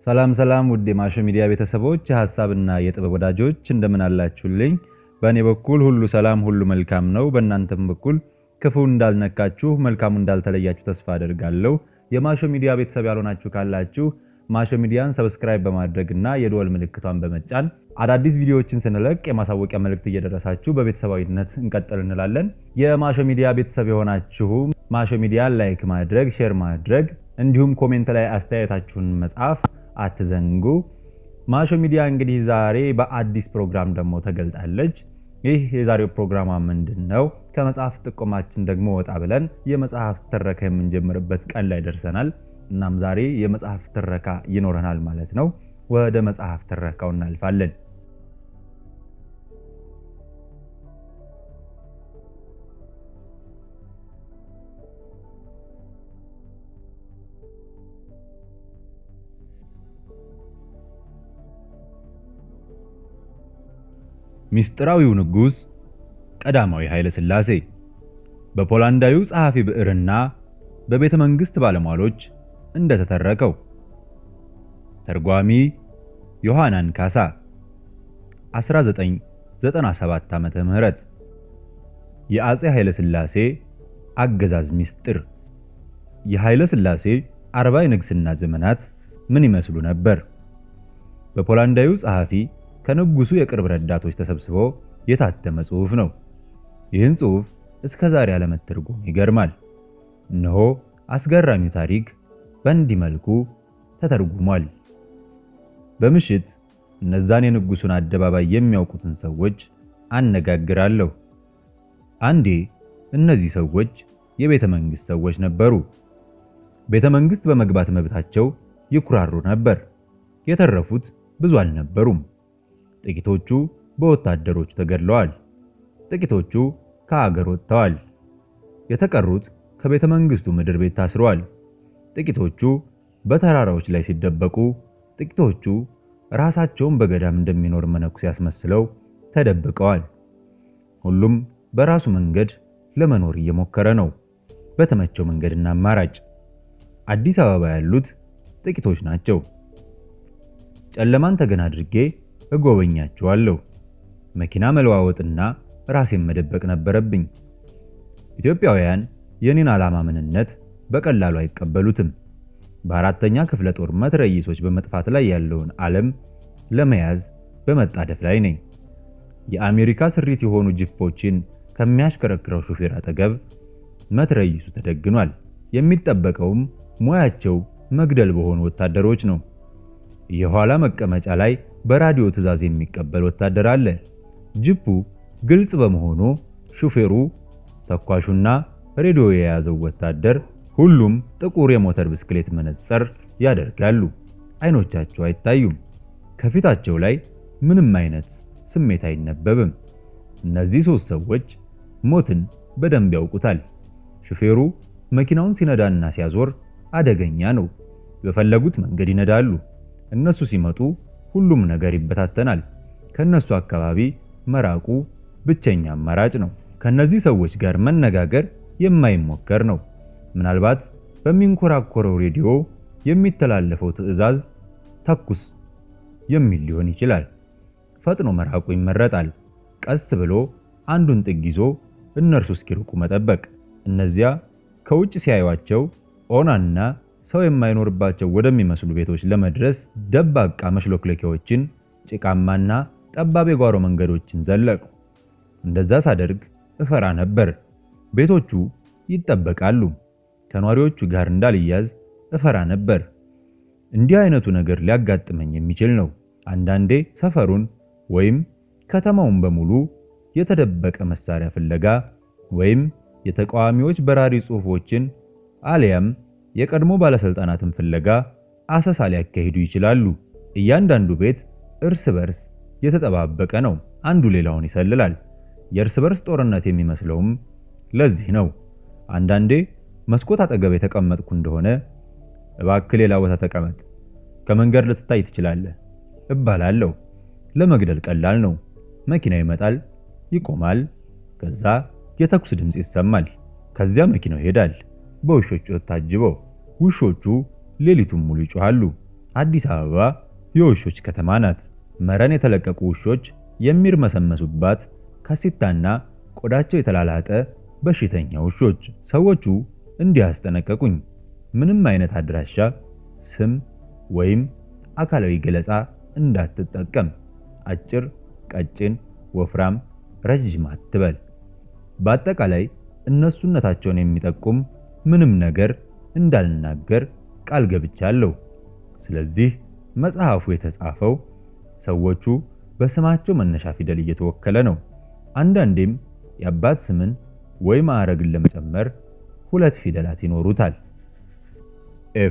ሰላም ሰላም ውድ የማሾ ሚዲያ ቤተሰቦች የሀሳብና የጥበብ ወዳጆች እንደምን አላችሁልኝ? በእኔ በኩል ሁሉ ሰላም፣ ሁሉ መልካም ነው። በእናንተም በኩል ክፉ እንዳልነካችሁ፣ መልካሙ እንዳልተለያችሁ ተስፋ አደርጋለሁ። የማሾ ሚዲያ ቤተሰብ ያልሆናችሁ ካላችሁ ማሾ ሚዲያን ሰብስክራይብ በማድረግ እና የደወል ምልክቷን በመጫን አዳዲስ ቪዲዮዎችን ስንለቅ የማሳወቂያ መልእክት እየደረሳችሁ በቤተሰባዊነት እንቀጥል እንላለን። የማሾ ሚዲያ ቤተሰብ የሆናችሁ ማሾ ሚዲያን ላይክ ማድረግ፣ ሼር ማድረግ እንዲሁም ኮሜንት ላይ አስተያየታችሁን መጻፍ አትዘንጉ። ማሾ ሚዲያ እንግዲህ ዛሬ በአዲስ ፕሮግራም ደግሞ ተገልጣለች። ይህ የዛሬው ፕሮግራማ ምንድን ነው? ከመጽሐፍ ጥቆማችን ደግሞ ወጣ ብለን የመጽሐፍ ትረካ የምንጀምርበት ቀን ላይ ደርሰናል። እናም ዛሬ የመጽሐፍ ትረካ ይኖረናል ማለት ነው። ወደ መጽሐፍ ትረካው እናልፋለን። ሚስጥራዊው ንጉሥ ቀዳማዊ ኃይለ ሥላሴ በፖላንዳዊው ጸሐፊ ብዕርና በቤተ መንግሥት ባለሟሎች እንደተተረከው። ተርጓሚ ዮሐናን ካሳ 1997 ዓመተ ምህረት የአፄ ኃይለ ሥላሴ አገዛዝ ሚስጥር። የኃይለ ሥላሴ አርባ የንግሥና ዘመናት ምን ይመስሉ ነበር? በፖላንዳዊው ጸሐፊ ከንጉሱ የቅርብ ረዳቶች ተሰብስቦ የታተመ ጽሑፍ ነው። ይህን ጽሑፍ እስከ ዛሬ አለመተርጎም ይገርማል። እነሆ አስገራሚው ታሪክ በእንዲህ መልኩ ተተርጉሟል። በምሽት እነዛን የንጉሱን አደባባይ የሚያውቁትን ሰዎች አነጋግራለሁ። አንዴ እነዚህ ሰዎች የቤተ መንግሥት ሰዎች ነበሩ። ቤተ መንግሥት በመግባት መብታቸው ይኩራሩ ነበር። የተረፉት ብዙ አልነበሩም። ጥቂቶቹ በወታደሮቹ ተገድለዋል። ጥቂቶቹ ከአገር ወጥተዋል። የተቀሩት ከቤተ መንግሥቱ ምድር ቤት ታስረዋል። ጥቂቶቹ በተራራዎች ላይ ሲደበቁ፣ ጥቂቶቹ ራሳቸውን በገዳም እንደሚኖር መነኩሴ ያስመስለው ተደብቀዋል። ሁሉም በራሱ መንገድ ለመኖር እየሞከረ ነው፣ በተመቸው መንገድና አማራጭ። አዲስ አበባ ያሉት ጥቂቶች ናቸው። ጨለማን ተገን አድርጌ እጎበኛቸዋለሁ። መኪና መለዋወጥና ራሴን መደበቅ ነበረብኝ። ኢትዮጵያውያን የኔን ዓላማ ምንነት በቀላሉ አይቀበሉትም። በአራተኛ ክፍለ ጦር መትረይሶች በመጥፋት ላይ ያለውን ዓለም ለመያዝ በመጣደፍ ላይ ነኝ። የአሜሪካ ስሪት የሆኑ ጂፖችን ከሚያሽከረክረው ሹፌር አጠገብ መትረይሱ ተደግኗል። የሚጠበቀውም ሙያቸው መግደል በሆኑ ወታደሮች ነው። የኋላ መቀመጫ ላይ በራዲዮ ትዕዛዝ የሚቀበል ወታደር አለ። ጂፑ ግልጽ በመሆኑ ሹፌሩ፣ ተኳሹና ሬዲዮ የያዘው ወታደር ሁሉም ጥቁር የሞተር ብስክሌት መነጽር ያደርጋሉ። አይኖቻቸው አይታዩም። ከፊታቸው ላይ ምንም አይነት ስሜት አይነበብም። እነዚህ ሶስት ሰዎች ሞትን በደንብ ያውቁታል። ሹፌሩ መኪናውን ሲነዳና ሲያዞር አደገኛ ነው። በፈለጉት መንገድ ይነዳሉ። እነሱ ሲመጡ ሁሉም ነገር ይበታተናል። ከነሱ አካባቢ መራቁ ብቸኛ አማራጭ ነው። ከነዚህ ሰዎች ጋር መነጋገር የማይሞከር ነው። ምናልባት በሚንኮራኮረው ሬዲዮ የሚተላለፈው ትዕዛዝ ተኩስ የሚል ሊሆን ይችላል። ፈጥኖ መራቁ ይመረጣል። ቀስ ብሎ አንዱን ጥግ ይዞ እነርሱ እስኪርቁ መጠበቅ። እነዚያ ከውጭ ሲያዩቸው ኦናና ሰው የማይኖርባቸው ወደሚመስሉ ቤቶች ለመድረስ ደባቃ መሽሎክለኪያዎችን፣ ጭቃማና ጠባብ የጓሮ መንገዶችን ዘለቁ። እንደዛ ሳደርግ እፈራ ነበር። ቤቶቹ ይጠበቃሉ። ከኗሪዎቹ ጋር እንዳልያዝ እፈራ ነበር። እንዲህ አይነቱ ነገር ሊያጋጥመኝ የሚችል ነው። አንዳንዴ ሰፈሩን ወይም ከተማውን በሙሉ የተደበቀ መሳሪያ ፍለጋ ወይም የተቃዋሚዎች በራሪ ጽሑፎችን አሊያም የቀድሞ ባለስልጣናትን ፍለጋ አሰሳ ሊያካሂዱ ይችላሉ። እያንዳንዱ ቤት እርስ በርስ የተጠባበቀ ነው። አንዱ ሌላውን ይሰልላል። የእርስ በርስ ጦርነት የሚመስለውም ለዚህ ነው። አንዳንዴ መስኮት አጠገብ የተቀመጥኩ እንደሆነ እባክህ ሌላ ቦታ ተቀመጥ፣ ከመንገድ ልትታይ ትችላለህ እባላለሁ። ለመግደል ቀላል ነው። መኪና ይመጣል፣ ይቆማል። ከዛ የተኩስ ድምፅ ይሰማል። ከዚያ መኪናው ይሄዳል፣ በውሾቹ ታጅበው። ውሾቹ ሌሊቱን ሙሉ ይጮሃሉ። አዲስ አበባ የውሾች ከተማ ናት። መረን የተለቀቁ ውሾች የሚርመሰመሱባት ካሲታና ቆዳቸው የተላላጠ በሽተኛ ውሾች። ሰዎቹ እንዲህ አስጠነቀቁኝ። ምንም አይነት አድራሻ፣ ስም ወይም አካላዊ ገለጻ እንዳትጠቀም። አጭር፣ ቀጭን፣ ወፍራም፣ ረጅም አትበል። በአጠቃላይ እነሱነታቸውን የሚጠቁም ምንም ነገር እንዳልናገር ቃል ገብቻለሁ። ስለዚህ መጽሐፉ የተጻፈው ሰዎቹ በስማቸው መነሻ ፊደል እየተወከለ ነው። አንዳንዴም የአባት ስምን ወይ ማዕረግን ለመጨመር ሁለት ፊደላት ይኖሩታል። ኤፍ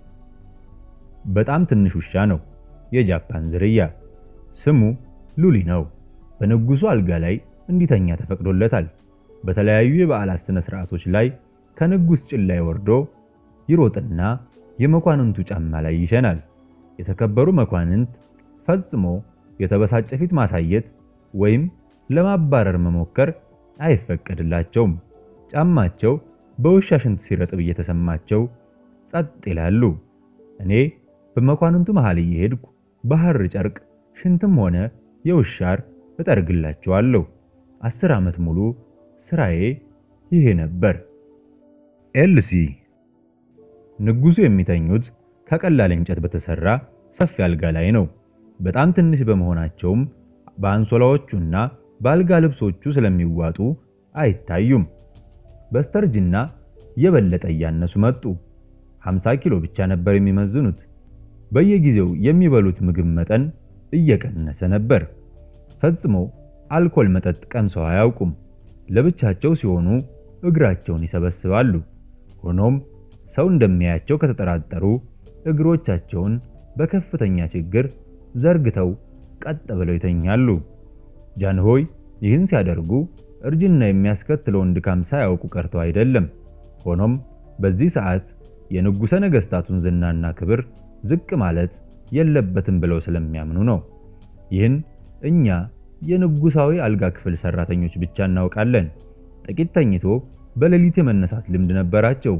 በጣም ትንሽ ውሻ ነው። የጃፓን ዝርያ። ስሙ ሉሊ ነው። በንጉሱ አልጋ ላይ እንዲተኛ ተፈቅዶለታል። በተለያዩ የበዓላት ስነ ስርዓቶች ላይ ከንጉስ ጭን ላይ ወርዶ ይሮጥና የመኳንንቱ ጫማ ላይ ይሸናል። የተከበሩ መኳንንት ፈጽሞ የተበሳጨ ፊት ማሳየት ወይም ለማባረር መሞከር አይፈቀድላቸውም። ጫማቸው በውሻ ሽንት ሲረጥብ እየተሰማቸው ጸጥ ይላሉ። እኔ በመኳንንቱ መሃል እየሄድኩ በሐር ጨርቅ ሽንትም ሆነ የውሻር እጠርግላቸዋለሁ። አስር ዓመት ሙሉ ስራዬ ይሄ ነበር። ኤልሲ ንጉሱ የሚተኙት ከቀላል እንጨት በተሰራ ሰፊ አልጋ ላይ ነው። በጣም ትንሽ በመሆናቸውም በአንሶላዎቹና በአልጋ ልብሶቹ ስለሚዋጡ አይታዩም። በስተርጅና የበለጠ እያነሱ መጡ። 50 ኪሎ ብቻ ነበር የሚመዝኑት። በየጊዜው የሚበሉት ምግብ መጠን እየቀነሰ ነበር። ፈጽሞ አልኮል መጠጥ ቀምሰው አያውቁም። ለብቻቸው ሲሆኑ እግራቸውን ይሰበስባሉ። ሆኖም ሰው እንደሚያያቸው ከተጠራጠሩ እግሮቻቸውን በከፍተኛ ችግር ዘርግተው ቀጥ ብለው ይተኛሉ። ጃንሆይ ይህን ሲያደርጉ እርጅና የሚያስከትለውን ድካም ሳያውቁ ቀርተው አይደለም። ሆኖም በዚህ ሰዓት የንጉሠ ነገሥታቱን ዝናና ክብር ዝቅ ማለት የለበትም ብለው ስለሚያምኑ ነው። ይህን እኛ የንጉሳዊ አልጋ ክፍል ሰራተኞች ብቻ እናውቃለን። ጥቂት ተኝቶ በሌሊት የመነሳት ልምድ ነበራቸው።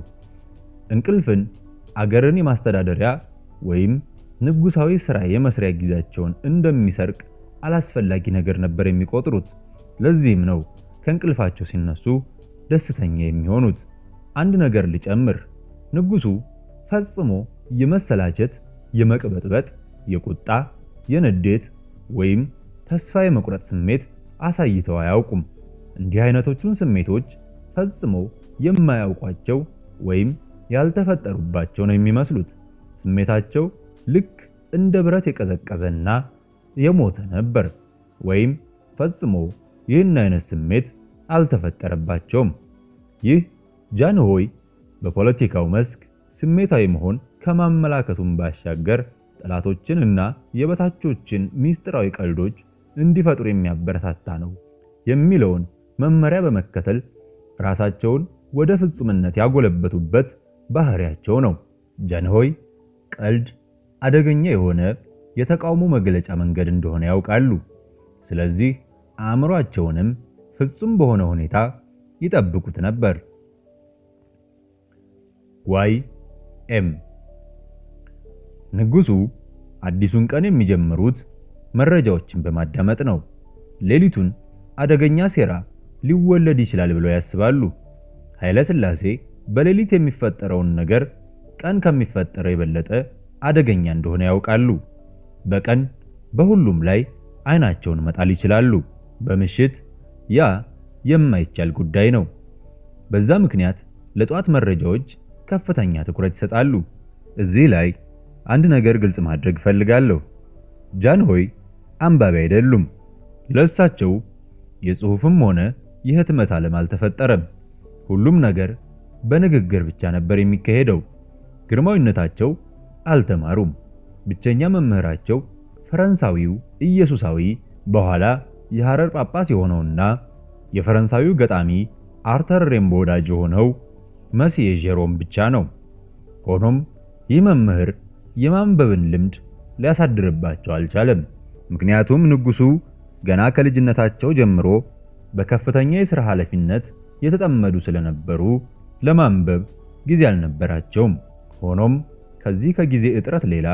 እንቅልፍን አገርን የማስተዳደሪያ ወይም ንጉሳዊ ሥራ የመስሪያ ጊዜያቸውን እንደሚሰርቅ አላስፈላጊ ነገር ነበር የሚቆጥሩት። ለዚህም ነው ከእንቅልፋቸው ሲነሱ ደስተኛ የሚሆኑት። አንድ ነገር ልጨምር። ንጉሱ ፈጽሞ የመሰላቸት፣ የመቅበጥበጥ፣ የቁጣ፣ የንዴት ወይም ተስፋ የመቁረጥ ስሜት አሳይተው አያውቁም። እንዲህ አይነቶቹን ስሜቶች ፈጽሞ የማያውቋቸው ወይም ያልተፈጠሩባቸው ነው የሚመስሉት። ስሜታቸው ልክ እንደ ብረት የቀዘቀዘና የሞተ ነበር፣ ወይም ፈጽሞ ይህን አይነት ስሜት አልተፈጠረባቸውም። ይህ ጃንሆይ በፖለቲካው መስክ ስሜታዊ መሆን ከማመላከቱም ባሻገር ጠላቶችን እና የበታቾችን ሚስጥራዊ ቀልዶች እንዲፈጥሩ የሚያበረታታ ነው የሚለውን መመሪያ በመከተል ራሳቸውን ወደ ፍጹምነት ያጎለበቱበት ባህሪያቸው ነው። ጃንሆይ ቀልድ አደገኛ የሆነ የተቃውሞ መግለጫ መንገድ እንደሆነ ያውቃሉ። ስለዚህ አእምሯቸውንም ፍጹም በሆነ ሁኔታ ይጠብቁት ነበር። ዋይ ኤም ንጉሱ አዲሱን ቀን የሚጀምሩት መረጃዎችን በማዳመጥ ነው። ሌሊቱን አደገኛ ሴራ ሊወለድ ይችላል ብለው ያስባሉ። ኃይለ ሥላሴ በሌሊት የሚፈጠረውን ነገር ቀን ከሚፈጠረው የበለጠ አደገኛ እንደሆነ ያውቃሉ። በቀን በሁሉም ላይ አይናቸውን መጣል ይችላሉ። በምሽት ያ የማይቻል ጉዳይ ነው። በዛ ምክንያት ለጧት መረጃዎች ከፍተኛ ትኩረት ይሰጣሉ። እዚህ ላይ አንድ ነገር ግልጽ ማድረግ እፈልጋለሁ። ጃንሆይ አንባቢ አይደሉም። ለእሳቸው የጽሑፍም ሆነ የህትመት ዓለም አልተፈጠረም። ሁሉም ነገር በንግግር ብቻ ነበር የሚካሄደው። ግርማዊነታቸው አልተማሩም። ብቸኛ መምህራቸው ፈረንሳዊው ኢየሱሳዊ በኋላ የሐረር ጳጳስ የሆነውና የፈረንሳዊው ገጣሚ አርተር ሬምቦ ወዳጅ የሆነው መሲዬ ጄሮም ብቻ ነው። ሆኖም ይህ መምህር የማንበብን ልምድ ሊያሳድርባቸው አልቻለም። ምክንያቱም ንጉሱ ገና ከልጅነታቸው ጀምሮ በከፍተኛ የሥራ ኃላፊነት የተጠመዱ ስለነበሩ ለማንበብ ጊዜ አልነበራቸውም። ሆኖም ከዚህ ከጊዜ እጥረት ሌላ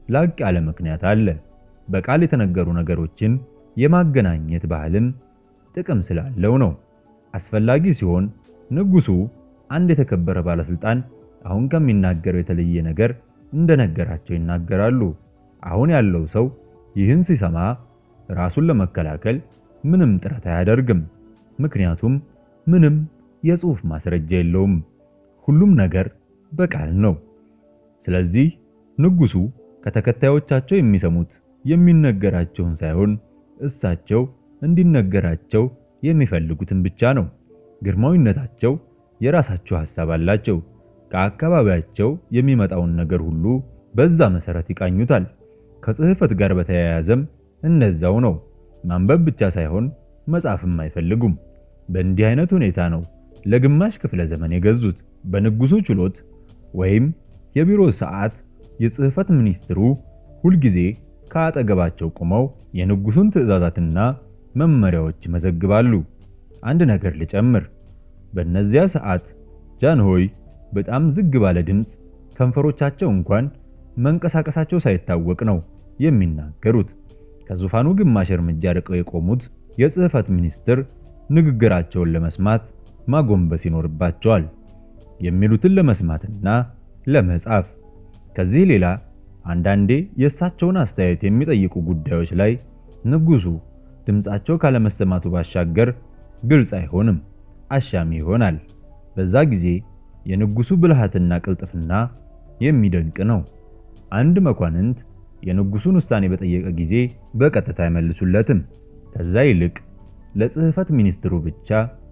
ላቅ ያለ ምክንያት አለ። በቃል የተነገሩ ነገሮችን የማገናኘት ባህልም ጥቅም ስላለው ነው። አስፈላጊ ሲሆን ንጉሱ አንድ የተከበረ ባለስልጣን አሁን ከሚናገረው የተለየ ነገር እንደነገራቸው ይናገራሉ። አሁን ያለው ሰው ይህን ሲሰማ ራሱን ለመከላከል ምንም ጥረት አያደርግም። ምክንያቱም ምንም የጽሑፍ ማስረጃ የለውም። ሁሉም ነገር በቃል ነው። ስለዚህ ንጉሱ ከተከታዮቻቸው የሚሰሙት የሚነገራቸውን ሳይሆን እሳቸው እንዲነገራቸው የሚፈልጉትን ብቻ ነው። ግርማዊነታቸው የራሳቸው ሐሳብ አላቸው። ከአካባቢያቸው የሚመጣውን ነገር ሁሉ በዛ መሰረት ይቃኙታል። ከጽሕፈት ጋር በተያያዘም እነዛው ነው። ማንበብ ብቻ ሳይሆን መጻፍም አይፈልጉም። በእንዲህ አይነት ሁኔታ ነው ለግማሽ ክፍለ ዘመን የገዙት። በንጉሱ ችሎት ወይም የቢሮ ሰዓት የጽሕፈት ሚኒስትሩ ሁልጊዜ ከአጠገባቸው ቆመው የንጉሱን ትዕዛዛትና መመሪያዎች ይመዘግባሉ። አንድ ነገር ልጨምር። በእነዚያ ሰዓት ጃንሆይ በጣም ዝግ ባለ ድምፅ ከንፈሮቻቸው እንኳን መንቀሳቀሳቸው ሳይታወቅ ነው የሚናገሩት። ከዙፋኑ ግማሽ እርምጃ ርቀው የቆሙት የጽሕፈት ሚኒስትር ንግግራቸውን ለመስማት ማጎንበስ ይኖርባቸዋል፣ የሚሉትን ለመስማትና ለመጻፍ። ከዚህ ሌላ አንዳንዴ የእሳቸውን አስተያየት የሚጠይቁ ጉዳዮች ላይ ንጉሱ ድምፃቸው ካለመሰማቱ ባሻገር ግልጽ አይሆንም፣ አሻሚ ይሆናል። በዛ ጊዜ የንጉሱ ብልሃትና ቅልጥፍና የሚደንቅ ነው። አንድ መኳንንት የንጉሱን ውሳኔ በጠየቀ ጊዜ በቀጥታ አይመልሱለትም። ከዛ ይልቅ ለጽሕፈት ሚኒስትሩ ብቻ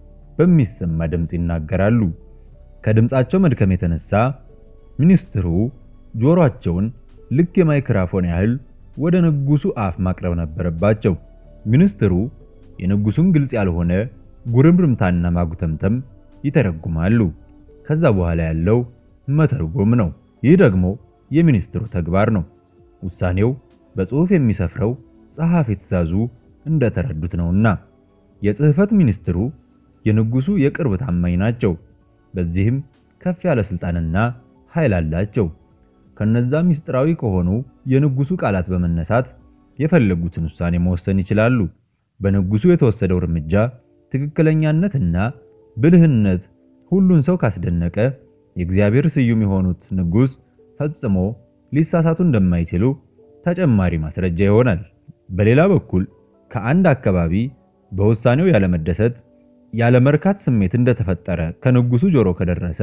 በሚሰማ ድምፅ ይናገራሉ። ከድምፃቸው መድከም የተነሳ ሚኒስትሩ ጆሮአቸውን ልክ የማይክራፎን ያህል ወደ ንጉሱ አፍ ማቅረብ ነበረባቸው። ሚኒስትሩ የንጉሱን ግልጽ ያልሆነ ጉርምርምታና ማጉተምተም ይተረጉማሉ። ከዛ በኋላ ያለው መተርጎም ነው። ይህ ደግሞ የሚኒስትሩ ተግባር ነው። ውሳኔው በጽሑፍ የሚሰፍረው ጸሐፊ ትእዛዙ እንደተረዱት ነውና። የጽሕፈት ሚኒስትሩ የንጉሱ የቅርብ ታማኝ ናቸው። በዚህም ከፍ ያለ ስልጣንና ኃይል አላቸው። ከነዛ ምስጢራዊ ከሆኑ የንጉሱ ቃላት በመነሳት የፈለጉትን ውሳኔ መወሰን ይችላሉ። በንጉሱ የተወሰደው እርምጃ ትክክለኛነትና ብልህነት ሁሉን ሰው ካስደነቀ የእግዚአብሔር ስዩም የሆኑት ንጉሥ ፈጽሞ ሊሳሳቱ እንደማይችሉ ተጨማሪ ማስረጃ ይሆናል። በሌላ በኩል ከአንድ አካባቢ በውሳኔው ያለመደሰት ያለመርካት ስሜት እንደተፈጠረ ከንጉሱ ጆሮ ከደረሰ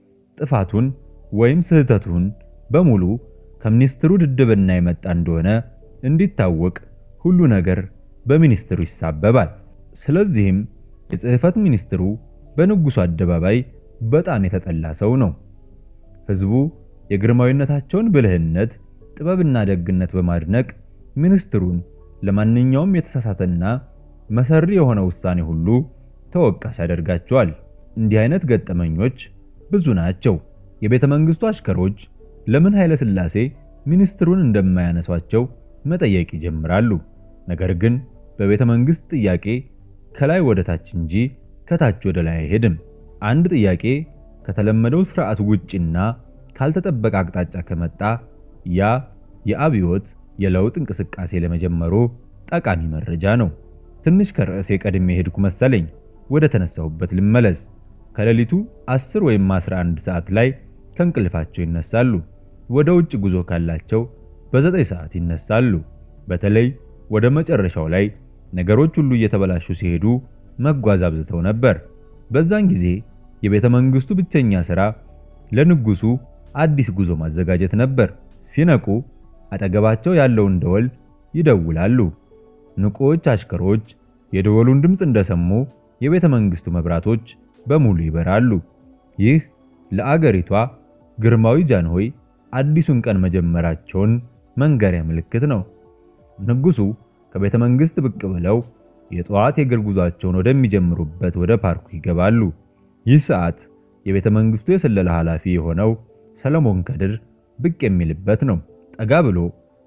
ጥፋቱን ወይም ስህተቱን በሙሉ ከሚኒስትሩ ድድብና የመጣ እንደሆነ እንዲታወቅ ሁሉ ነገር በሚኒስትሩ ይሳበባል። ስለዚህም የጽሕፈት ሚኒስትሩ በንጉሱ አደባባይ በጣም የተጠላ ሰው ነው። ሕዝቡ የግርማዊነታቸውን ብልህነት፣ ጥበብና ደግነት በማድነቅ ሚኒስትሩን ለማንኛውም የተሳሳተና መሰሪ የሆነ ውሳኔ ሁሉ ተወቃሽ ያደርጋቸዋል። እንዲህ አይነት ገጠመኞች ብዙ ናቸው። የቤተ መንግስቱ አሽከሮች ለምን ኃይለ ሥላሴ ሚኒስትሩን እንደማያነሷቸው መጠየቅ ይጀምራሉ። ነገር ግን በቤተ መንግስት ጥያቄ ከላይ ወደ ታች እንጂ ከታች ወደ ላይ አይሄድም። አንድ ጥያቄ ከተለመደው ስርዓት ውጪና ካልተጠበቀ አቅጣጫ ከመጣ ያ የአብዮት የለውጥ እንቅስቃሴ ለመጀመሩ ጠቃሚ መረጃ ነው። ትንሽ ከርዕሴ ቀድሜ ሄድኩ መሰለኝ። ወደ ተነሳሁበት ልመለስ። ከሌሊቱ 10 ወይም 11 ሰዓት ላይ ከእንቅልፋቸው ይነሳሉ። ወደ ውጭ ጉዞ ካላቸው በዘጠኝ ሰዓት ይነሳሉ። በተለይ ወደ መጨረሻው ላይ ነገሮች ሁሉ እየተበላሹ ሲሄዱ መጓዝ አብዝተው ነበር። በዛን ጊዜ የቤተ መንግስቱ ብቸኛ ሥራ ለንጉሱ አዲስ ጉዞ ማዘጋጀት ነበር። ሲነቁ አጠገባቸው ያለውን ደወል ይደውላሉ። ንቁዎች አሽከሮች የደወሉን ድምፅ እንደሰሙ የቤተ መንግስቱ መብራቶች በሙሉ ይበራሉ። ይህ ለአገሪቷ ግርማዊ ጃንሆይ አዲሱን ቀን መጀመራቸውን መንገሪያ ምልክት ነው። ንጉሱ ከቤተ መንግስት ብቅ ብለው የጠዋት የእግር ጉዟቸውን ወደሚጀምሩበት ወደ ፓርኩ ይገባሉ። ይህ ሰዓት የቤተ መንግስቱ የስለላ ኃላፊ የሆነው ሰለሞን ከድር ብቅ የሚልበት ነው። ጠጋ ብሎ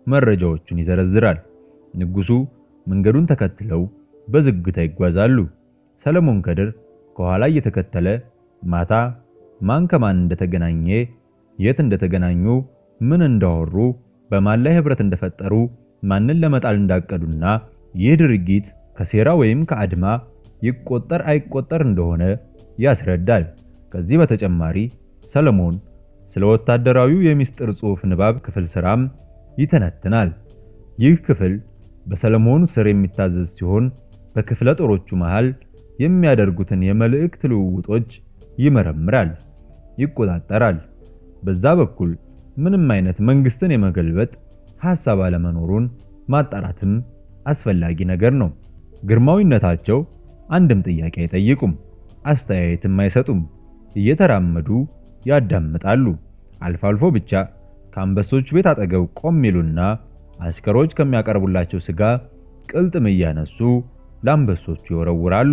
መረጃዎቹን ይዘረዝራል። ንጉሱ መንገዱን ተከትለው በዝግታ ይጓዛሉ። ሰለሞን ከድር ከኋላ እየተከተለ ማታ ማን ከማን እንደተገናኘ፣ የት እንደተገናኙ፣ ምን እንዳወሩ፣ በማን ላይ ህብረት እንደፈጠሩ፣ ማንን ለመጣል እንዳቀዱና ይህ ድርጊት ከሴራ ወይም ከአድማ ይቆጠር አይቆጠር እንደሆነ ያስረዳል። ከዚህ በተጨማሪ ሰለሞን ስለ ወታደራዊው የሚስጥር ጽሑፍ ንባብ ክፍል ስራም ይተነትናል። ይህ ክፍል በሰለሞን ስር የሚታዘዝ ሲሆን በክፍለ ጦሮቹ መሃል የሚያደርጉትን የመልእክት ልውውጦች ይመረምራል፣ ይቆጣጠራል። በዛ በኩል ምንም አይነት መንግስትን የመገልበጥ ሐሳብ አለመኖሩን ማጣራትም አስፈላጊ ነገር ነው። ግርማዊነታቸው አንድም ጥያቄ አይጠይቁም፣ አስተያየትም አይሰጡም። እየተራመዱ ያዳምጣሉ። አልፎ አልፎ ብቻ ከአንበሶች ቤት አጠገብ ቆም ይሉና አሽከሮች ከሚያቀርቡላቸው ስጋ ቅልጥም እያነሱ ለአንበሶቹ ይወረውራሉ።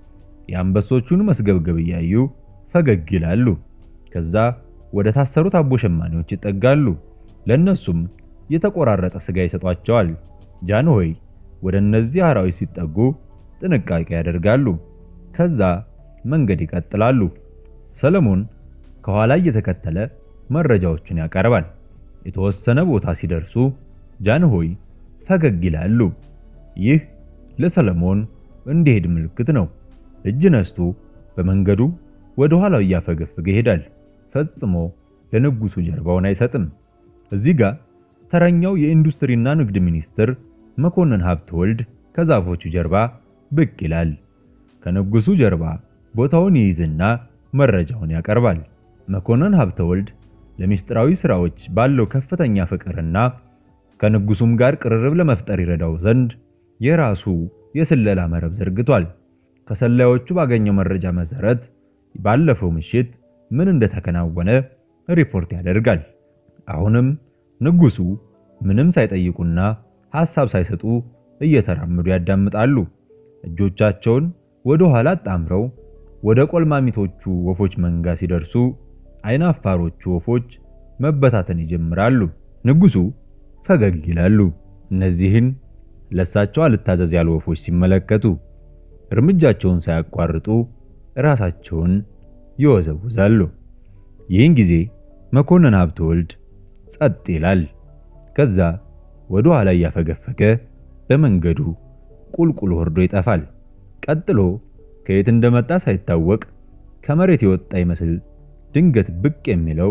የአንበሶቹን መስገብገብ እያዩ ፈገግ ይላሉ። ከዛ ወደ ታሰሩት አቦ ሸማኔዎች ይጠጋሉ። ለነሱም የተቆራረጠ ስጋ ይሰጧቸዋል። ጃንሆይ ወደ እነዚህ አራዊት ሲጠጉ ጥንቃቄ ያደርጋሉ። ከዛ መንገድ ይቀጥላሉ። ሰለሞን ከኋላ እየተከተለ መረጃዎችን ያቀርባል። የተወሰነ ቦታ ሲደርሱ ጃንሆይ ፈገግ ይላሉ። ይህ ለሰለሞን እንዲሄድ ምልክት ነው። እጅ ነስቶ በመንገዱ ወደ ኋላው እያፈገፈገ ይሄዳል። ፈጽሞ ለንጉሱ ጀርባውን አይሰጥም። እዚህ ጋር ተረኛው የኢንዱስትሪና ንግድ ሚኒስትር መኮንን ሀብተወልድ ከዛፎቹ ጀርባ ብቅ ይላል። ከንጉሱ ጀርባ ቦታውን ይይዝና መረጃውን ያቀርባል። መኮንን ሀብተወልድ ለሚስጥራዊ ስራዎች ባለው ከፍተኛ ፍቅርና ከንጉሱም ጋር ቅርርብ ለመፍጠር ይረዳው ዘንድ የራሱ የስለላ መረብ ዘርግቷል። ከሰላዮቹ ባገኘው መረጃ መሰረት ባለፈው ምሽት ምን እንደተከናወነ ሪፖርት ያደርጋል። አሁንም ንጉሱ ምንም ሳይጠይቁና ሐሳብ ሳይሰጡ እየተራመዱ ያዳምጣሉ። እጆቻቸውን ወደ ኋላ አጣምረው ወደ ቆልማሚቶቹ ወፎች መንጋ ሲደርሱ አይን አፋሮቹ ወፎች መበታተን ይጀምራሉ። ንጉሱ ፈገግ ይላሉ። እነዚህን ለሳቸው አልታዘዝ ያሉ ወፎች ሲመለከቱ እርምጃቸውን ሳያቋርጡ ራሳቸውን ይወዘውዛሉ። ይህን ጊዜ መኮንን ሀብተወልድ ጸጥ ይላል። ከዛ ወደ ኋላ እያፈገፈገ በመንገዱ ቁልቁል ወርዶ ይጠፋል። ቀጥሎ ከየት እንደመጣ ሳይታወቅ ከመሬት የወጣ ይመስል ድንገት ብቅ የሚለው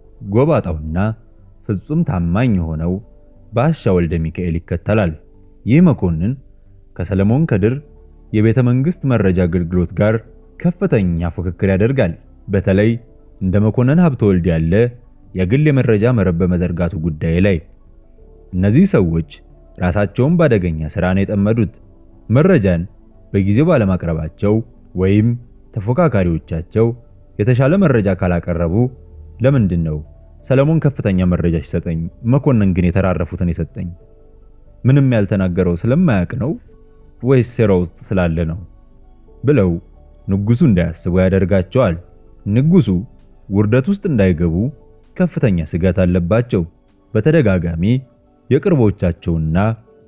ጎባጣውና ፍጹም ታማኝ የሆነው ባሻ ወልደ ሚካኤል ይከተላል። ይህ መኮንን ከሰለሞን ከድር የቤተ መንግስት መረጃ አገልግሎት ጋር ከፍተኛ ፉክክር ያደርጋል። በተለይ እንደ መኮንን ሀብተወልድ ያለ የግል የመረጃ መረብ በመዘርጋቱ ጉዳይ ላይ እነዚህ ሰዎች ራሳቸውን በአደገኛ ስራ ነው የጠመዱት። መረጃን በጊዜው ባለማቅረባቸው ወይም ተፎካካሪዎቻቸው የተሻለ መረጃ ካላቀረቡ ለምንድን ነው ሰለሞን ከፍተኛ መረጃ ሲሰጠኝ መኮንን ግን የተራረፉትን የሰጠኝ? ምንም ያልተናገረው ስለማያውቅ ነው ወይስ ሴራ ውስጥ ስላለ ነው ብለው ንጉሱ እንዳያስቡ ያደርጋቸዋል። ንጉሱ ውርደት ውስጥ እንዳይገቡ ከፍተኛ ስጋት አለባቸው። በተደጋጋሚ የቅርቦቻቸውና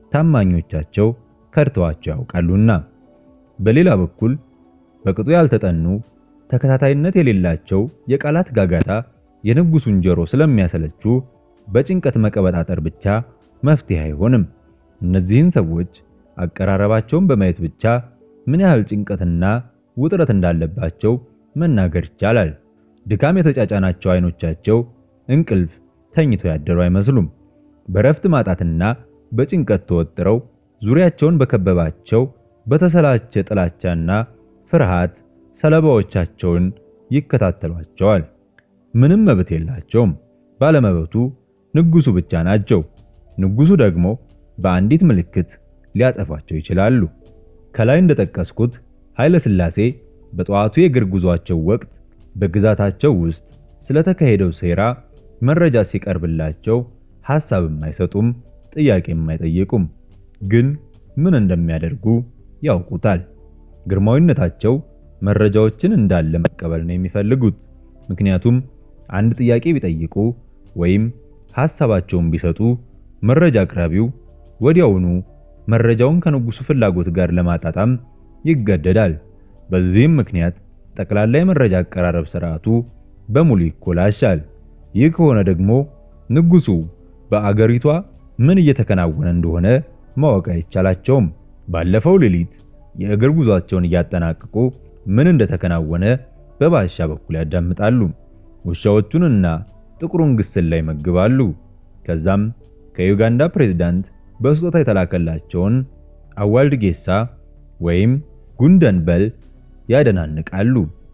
ታማኞቻቸው ከድተዋቸው ያውቃሉና። በሌላ በኩል በቅጡ ያልተጠኑ ተከታታይነት የሌላቸው የቃላት ጋጋታ የንጉሱን ጆሮ ስለሚያሰለቹ በጭንቀት መቀበጣጠር ብቻ መፍትሄ አይሆንም። እነዚህን ሰዎች አቀራረባቸውን በማየት ብቻ ምን ያህል ጭንቀትና ውጥረት እንዳለባቸው መናገር ይቻላል። ድካም የተጫጫናቸው አይኖቻቸው እንቅልፍ ተኝተው ያደሩ አይመስሉም። በረፍት ማጣትና በጭንቀት ተወጥረው ዙሪያቸውን በከበባቸው በተሰላቸ ጥላቻና ፍርሃት ሰለባዎቻቸውን ይከታተሏቸዋል። ምንም መብት የላቸውም። ባለመብቱ ንጉሱ ብቻ ናቸው። ንጉሱ ደግሞ በአንዲት ምልክት ሊያጠፏቸው ይችላሉ። ከላይ እንደጠቀስኩት ኃይለ ሥላሴ በጠዋቱ የእግር ጉዟቸው ወቅት በግዛታቸው ውስጥ ስለተካሄደው ሴራ መረጃ ሲቀርብላቸው ሐሳብም አይሰጡም፣ ጥያቄም አይጠይቁም። ግን ምን እንደሚያደርጉ ያውቁታል። ግርማዊነታቸው መረጃዎችን እንዳለ መቀበል ነው የሚፈልጉት። ምክንያቱም አንድ ጥያቄ ቢጠይቁ ወይም ሐሳባቸውን ቢሰጡ መረጃ አቅራቢው ወዲያውኑ መረጃውን ከንጉሱ ፍላጎት ጋር ለማጣጣም ይገደዳል። በዚህም ምክንያት ጠቅላላ የመረጃ አቀራረብ ስርዓቱ በሙሉ ይኮላሻል። ይህ ከሆነ ደግሞ ንጉሱ በአገሪቷ ምን እየተከናወነ እንደሆነ ማወቅ አይቻላቸውም። ባለፈው ሌሊት የእግር ጉዟቸውን እያጠናቀቁ ምን እንደተከናወነ በባሻ በኩል ያዳምጣሉ። ውሻዎቹንና ጥቁሩን ግስል ላይ ይመግባሉ። ከዛም ከዩጋንዳ ፕሬዝዳንት በስጦታ የተላከላቸውን አዋልድ ጌሳ ወይም ጉንደን በል ያደናንቃሉ።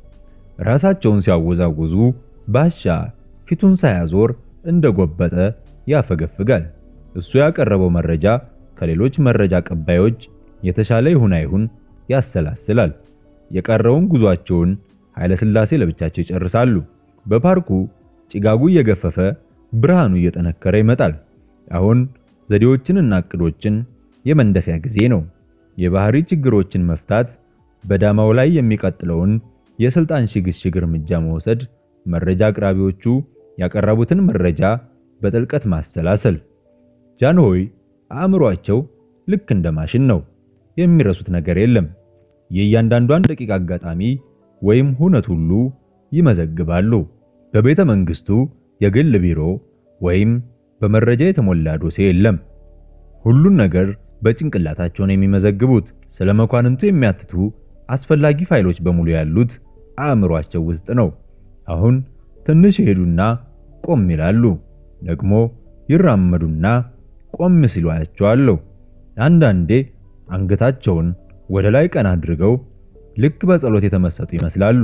ራሳቸውን ሲያወዛውዙ ባሻ ፊቱን ሳያዞር እንደጎበጠ ያፈገፍጋል። እሱ ያቀረበው መረጃ ከሌሎች መረጃ ቀባዮች የተሻለ ይሁን አይሁን ያሰላስላል። የቀረውን ጉዟቸውን ኃይለ ሥላሴ ለብቻቸው ይጨርሳሉ። በፓርኩ ጭጋጉ እየገፈፈ ብርሃኑ እየጠነከረ ይመጣል። አሁን ዘዴዎችንና እቅዶችን የመንደፊያ ጊዜ ነው። የባህሪ ችግሮችን መፍታት፣ በዳማው ላይ የሚቀጥለውን የስልጣን ሽግሽግ እርምጃ መውሰድ፣ መረጃ አቅራቢዎቹ ያቀረቡትን መረጃ በጥልቀት ማሰላሰል። ጃንሆይ አእምሯቸው ልክ እንደ ማሽን ነው። የሚረሱት ነገር የለም። የእያንዳንዷን ደቂቃ አጋጣሚ ወይም ሁነት ሁሉ ይመዘግባሉ። በቤተ መንግስቱ የግል ቢሮ ወይም በመረጃ የተሞላ ዶሴ የለም። ሁሉን ነገር በጭንቅላታቸው ነው የሚመዘግቡት። ስለ መኳንንቱ የሚያትቱ አስፈላጊ ፋይሎች በሙሉ ያሉት አእምሯቸው ውስጥ ነው። አሁን ትንሽ ይሄዱና ቆም ይላሉ። ደግሞ ይራመዱና ቆም ሲሉ አያቸዋለሁ። አንዳንዴ አንገታቸውን ወደ ላይ ቀና አድርገው ልክ በጸሎት የተመሰጡ ይመስላሉ።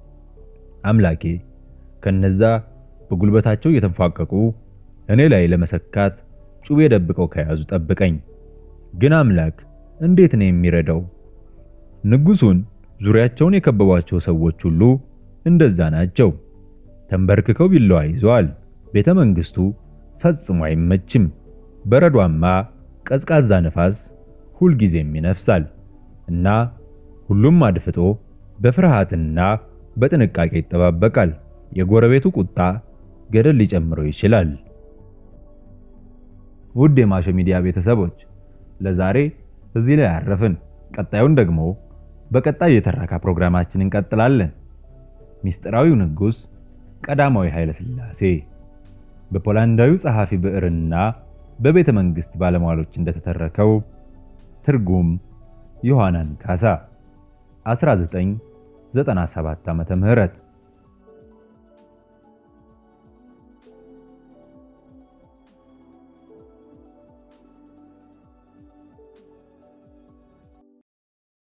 አምላኬ ከነዛ በጉልበታቸው እየተንፏቀቁ እኔ ላይ ለመሰካት ጩቤ ደብቀው ከያዙ ጠብቀኝ። ግን አምላክ እንዴት ነው የሚረዳው? ንጉሱን ዙሪያቸውን የከበቧቸው ሰዎች ሁሉ እንደዛ ናቸው። ተንበርክከው ቢላዋ ይዘዋል። ቤተ መንግስቱ ፈጽሞ አይመችም። በረዷማ ቀዝቃዛ ነፋስ ሁልጊዜም ይነፍሳል እና ሁሉም አድፍጦ በፍርሃትና በጥንቃቄ ይጠባበቃል። የጎረቤቱ ቁጣ ገደል ሊጨምረው ይችላል። ውድ የማሾ ሚዲያ ቤተሰቦች ለዛሬ እዚህ ላይ አረፍን። ቀጣዩን ደግሞ በቀጣይ የተረካ ፕሮግራማችን እንቀጥላለን። ሚስጥራዊው ንጉስ ቀዳማዊ ኃይለ ሥላሴ በፖላንዳዊው ጸሐፊ ብዕርና በቤተ መንግስት ባለሟሎች እንደተተረከው ትርጉም ዮሐናን ካሳ 1997 ዓመተ ምህረት